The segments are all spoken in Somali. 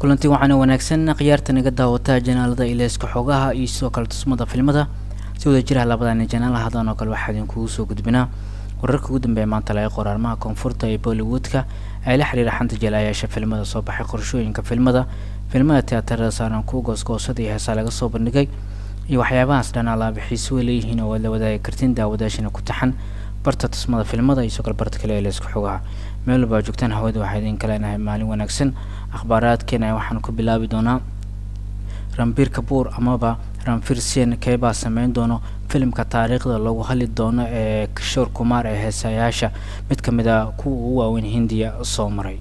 kulanti waxaana wanaagsan khiyaarta naga daawataa janaalada ileeska xoogaha iyo sidoo kale tusmada filmada si wada jiraha labadani janaal hadan oo kale waxaa idinkugu soo gudbinaa wararka ugu dambeeya maanta laga qoraarmaha koonfurta ee bollywoodka ay la xiriira xanta jelayaasha filmada soo baxay qorshooyinka filmada filmada tiyaatarada saaran kuwa goosgoosada iyo heesaa laga soo bandhigay iyo waxyaabahaas dhan alaaba xiise way leeyihiin oo waad la wadaagi kartiin daawadaashina ku taxan barta tusmada filmada iyo sidoo kale barta kale ee leeska xogaha meel walba joogtaan hawada waxaa idin kaleenahay maalin wanaagsan akhbaaraadkeena waxaan ku bilaabi doonaa rambiir kabuur amaba ranfir sien keebaa sameyn doono filimka taariikhda lagu hali doono ee kishoor kumaar ee heesayaasha mid ka mid a kuwa ugu waaweyn hindiya soo maray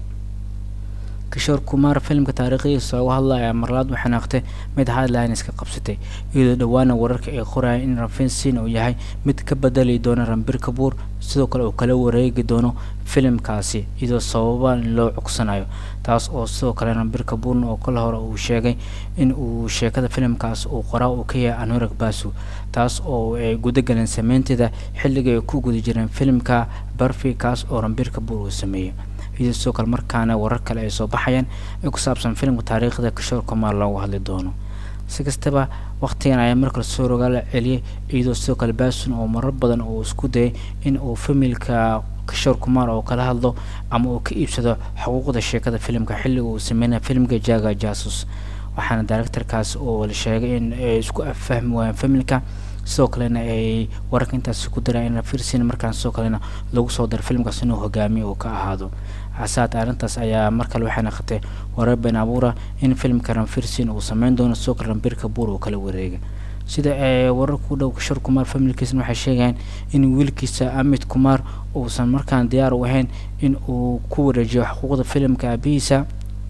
kishoor kumaar filimka taariikhdiisa loogu hadlaya marlaad waxay noqotay mid headlines ka qabsatay iyadoo dhowaana wararka ay qoraya in ranfin sin uu yahay mid ka bedeli doona rambir kabuur sidoo kale uu kala wareegi doono filimkaasi iyadoo sababa loo cogsanayo taas oo sidoo kale rambir kabuurna oo kala hore uu sheegay in uu sheekada filimkaas uu qoraa uu ka yahay anurag basu taas oo ay gudageleen sameynteeda xilliga ay ku guda jireen filimka barfi kaas oo rambir kabuur uu sameeyey iyadoo sidoo kale markaana warar kale ay soo baxayaan ee ku saabsan filimka taariikhda kishoor kumaar loogu hadli doono si kastaba waqtigan ayaa markale soo rogaala celiyay iyadoo sidoo kale basun oo marar badan uu isku dayay in uu familka kishoor kumaar oo kala hadlo ama uu ka iibsado xuquuqda sheekada filimka xilliga uu sameynaya filimka jaga jasus waxaana directorkaas oo la sheegay in ay isku affahmi waayeen familka sidoo kalena ay wararka intaasi ku daraan in rafirsin markaan sidoo kalena lagu soo daro filimkaas inuu hogaamiyo uu ka ahaado casaad arrintaas ayaa mar kale waxay naqatay warar been abuura in filimka ranfirsin uu sameyn doono sidoo kale rambir kabuur uu kala wareega sida ee wararka u dhow kishor kumaar familkiisna waxay sheegayaan in wiilkiisa amit kumaar uusan markaan diyaar u ahayn in uu ku wareejiyo xuquuqda filimka aabihiisa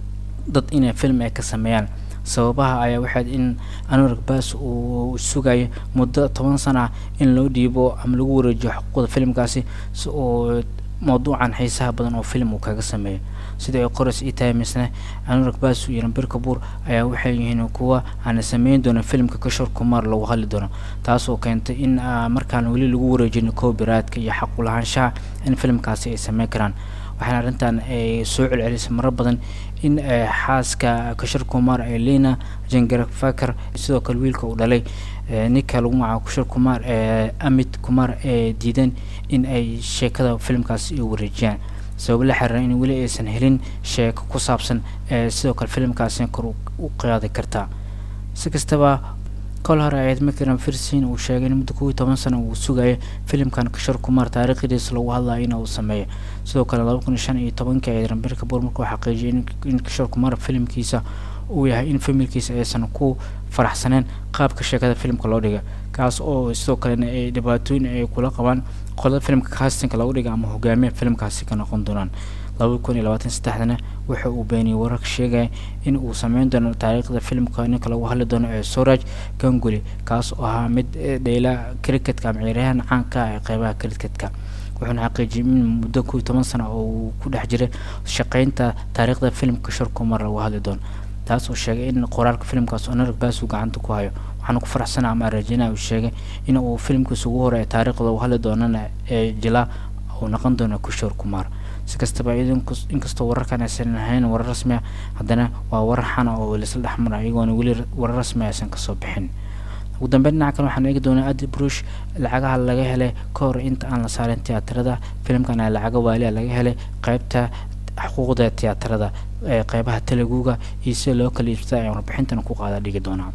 dad inay film ay ka sameeyaan sababaha ayaa waxayd in anurag baas uu sugayo muddo toban sana ah in loo dhiibo ama lagu wareejiyo xuquuqda filimkaasi si uu mawduucan xiisaha badan oo film uu kaga sameeyo sida ay qorays ii tahay misne anurag baas iyo rambir kabuur ayaa waxay yihiin kuwa aana sameyn doonin filimka kashor kumaar lagu hadli doono taas oo keentay in markaan weli lagu wareejin copyrightka iyo xaqulahaanshaha in filimkaasi ay sameyn karaan waxaana arrintan ay soo celcelisay marar badan in xaaska kashar kumaar ee lina jangarafakar sidoo kale wiilka uu dhalay ninka lagu magacaabo kashar kumaar ee amit kumaar ee diidan in ay sheekada filimkaasi u wareejiyaan sabab la xiriira in weli aysan helin sheeko ku saabsan ee sidoo kale filimkaasi kor u qaadi kartaa si kastaba kol hore ayayd makaran firsin uu sheegay in muddo kow iyo toban sano uu sugayo filimkan kashor kumaar taariikhdiisa lagu hadlayo in uu sameeyo sidoo kale laba kun iyo shan iyo tobankii ayayd rambir kabuur markuu xaqiijiyay in kashor kumaar filimkiisa uu yahay in familkiisa aysan ku faraxsaneen qaabka sheekada filimka loo dhiga kaas oo sidoo kalena ay dhibaatooyin ay kula qabaan qolada filimka castinka lagu dhiga ama hogaamiya filimkaasi ka noqon doonaan laba kun iyo labaatan saddexdana waxa uu beeniyey wararka sheegaya in uu sameyn doono taariikhda filimka ninka lagu hadli doono ee soraj ganguli kaas oo ahaa mid dheyla cricketka ama ciyaaryahan caanka ah ee qeybaha cricketka wuxuuna xaqiijiyay in muddo kow iyo toban sano oo uu ku dhex jiray shaqeynta taariikhda filimka shor kumar lagu hadli doono taas oo sheegay in qoraalka filimkaas onarg baas uu gacanta ku hayo waxaana ku faraxsana ama arajina uu sheegay in uu filimkiisa ugu hore ee taariikhda uu hadli doonana ee jilaa uu noqon doono kushor kumaar si kastaba inkastoo wararkan aysan ahayn warar rasmi ah haddana waa warar xana oo laisla dhexmara iyagoona weli warar rasmi aysan kasoo bixin ugu dambeyn dhinaca kale waxaan eegi doonaa adi brush lacagaha laga helay ka hor inta aan la saarin tiyaatarada filimkan a lacaga waaliya laga helay qeybta xuquuqda tiyaatarada ee qeybaha teleguga iyo sida loo kala iibsada ayaan warbixintan ku qaada dhigi doonaa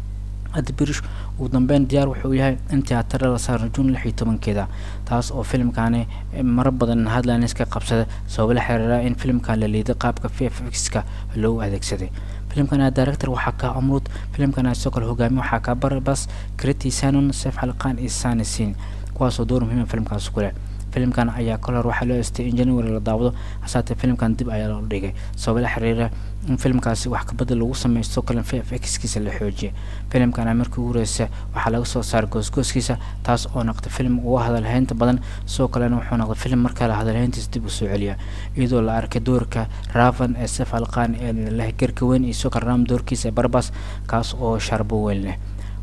adi brush ugu dambeyn diyaar wuxuu yahay in tiyaatarada la saaro juun lix iyo tobankeeda taas oo filimkani mara badan headlines ka qabsada sabab la xiriira in filimkan la liiday qaabka v f x-ka loogu adeegsaday filimkana director waxaa ka amrud filimkana sidoo kale hogaamiye waxaa ka barbas kriti sanon sef xalqaan iyo sani sin kuwaasoo door muhiima filimkaas ku leh filimkan ayaa kol hor waxaa loo estay in january la daawado hasaatee filimkan dib ayaa loo dhigay sabab la xiriira in filimkaasi wax kabedel lagu sameeyo sidoo kale v f x-kiisa la xoojiya filimkana markii ugu horeysa waxaa laga soo saaray goosgooskiisa taas oo noqday filim uga hadalhaynta badan sidoo kalena wuxuu noqday filim markale hadalhayntiisa dib u soo celiya iyadoo la arkay doorka ravan ee sef alqaan ee leh garka weyn iyo sidoo kale ram doorkiisa ee barbas kaas oo sharbo weyn leh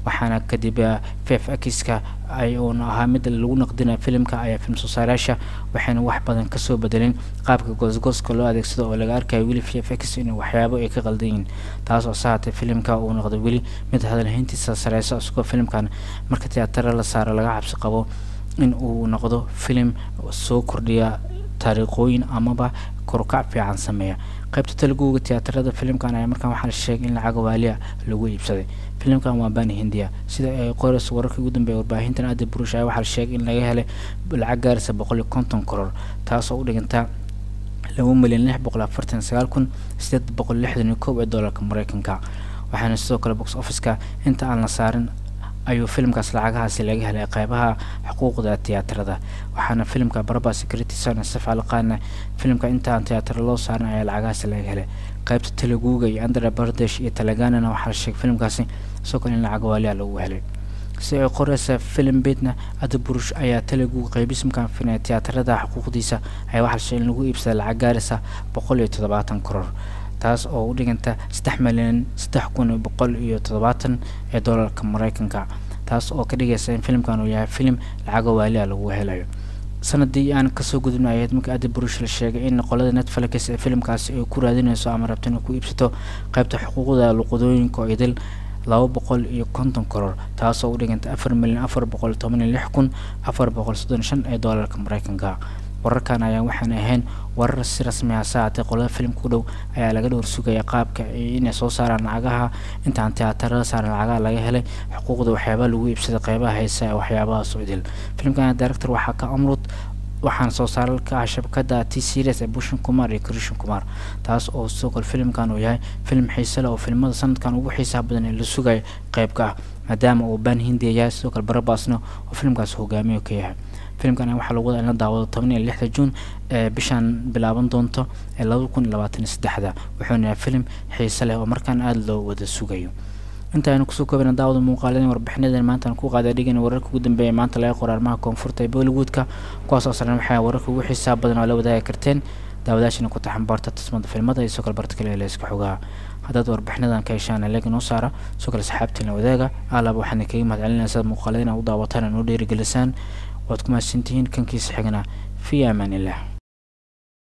waxaana kadib fef akiska ay uuna ahaa mid lagu naqdina filimka ayaa film soosaarayaasha waxayna wax badan kasoo bedelin qaabka goosgooska loo adeegsado oo laga arkayo weli fef x in waxyaabo ay ka qaldan yihiin taas oo sahatay filimka uu noqdo weli mid hadalhayntiisa sareysa isagoo filimkan marka tiyaatara la saaro laga cabsi qabo in uu noqdo filim soo kordhiya taariikhooyin amaba korukac fiican sameeya qaybta talaguga tiyaatarada filimkan ayaa markaan waxaa la sheegay in lacag waaliya lagu iibsaday filimkan waa bani hindiya sida ay qorayso wararkii ugu dambeeya warbaahintan aadi burush ayaa waxaa la sheegay in laga helay lacag gaaraysa boqol iyo konton koror taasoo u dhiganta laba milyan lix boqol afartan sagaal kun sideed boqol lixdan iyo kow ee doolarka mareykanka waxaana sidoo kale box officeka inta aan la saarin ayuu filimkaas lacagahaasi laga helay qeybaha xuquuqda tiyaatarada waxaana filimka baraba security son safcalqaana filimka inta aan tiyaatara loo saarin ayaa lacagahaasi laga helay qeybta teleguga iyo andhra bardesh iyo talaganana waxaa la sheegay filimkaasi isagoo kale in lacag waaliya lagu helay si ay qoreysa filim beedna ada burush ayaa teleguga qeybisimkan finay tiyaatarada xuquuqdiisa ayaa waxaa la sheegay in lagu iibsaday lacag gaaraysa boqol iyo toddobaatan koror taas oo u dhiganta saddex milyan saddex kun iyo boqol iyo toddobaatan ee doolarka mareykanka taas oo ka dhigaysa in filimkan uu yahay filim lacaga waaliya lagu helayo sanadii aan kasoo gudubna ayayd markii adi burush la sheegay in qolada netflix ee filimkaasi ay ku raadinayso ama rabto inay ku iibsato qeybta xuquuqda luqadooyinka oo idil laba boqol iyo konton koror taasoo u dhiganta afar milyan afar boqol toban iyo lix kun afar boqol soddon shan ee doolarka mareykanka wararkan ayaa waxaan ahayn warar si rasmi ah saacatee qolada filimka u dhow ayaa laga dhowr sugaya qaabka inay soo saaraan lacagaha intaan tiyaatarada saaran lacagaha laga helay xuquuqda waxyaabaha lagu iibsaday qeybaha heesa ee waxyaabaha soo idil filimkan director waxaa ka amrud waxaana soo saaral ka ah shabakada t series ee bushin kumar iyo krishin kumar taas oo sidoo kale filimkan uu yahay filim xiise leh oo filimada sanadkan ugu xiisaha badan ee la sugayo qeybka ah maadaama uu ban hindiya yahay sidoo kale barabasna oo filimkaas hogaamiyo ka yahay filimkan waxaa lagu wadaa in la daawado toban iyo lixda juun ee bishaan bilaaban doonto ee laba kun iyo labaatan iyo saddexda wuxuuna yahay filim xiise leh oo markaan aada loo wada sugayo intaaynu kusoo koobana daawada muuqaaladeen warbixinadan maantaan ku qaada dhigana wararka ugu dambeeya maanta laga qoro arrimaha koonfurta ee bollywoodka kuwaas oo saran waxay wararka ugu xiisaha badan oo la wadaagi karteen daawadaashina ku taxanbaarta tusmada filmada iyo soo kale barta kale ee leeska xogaha haddaad warbixinadan ka heshaan leeg inoo saara soo kale saxaabtiina wadaaga alaba waxaana kaga mahad celinaya sidaad muuqaaladeen u daawataan inoo dhiirigelisaan waad ku mahadsantihiin kankiisa xigna fi amaan illah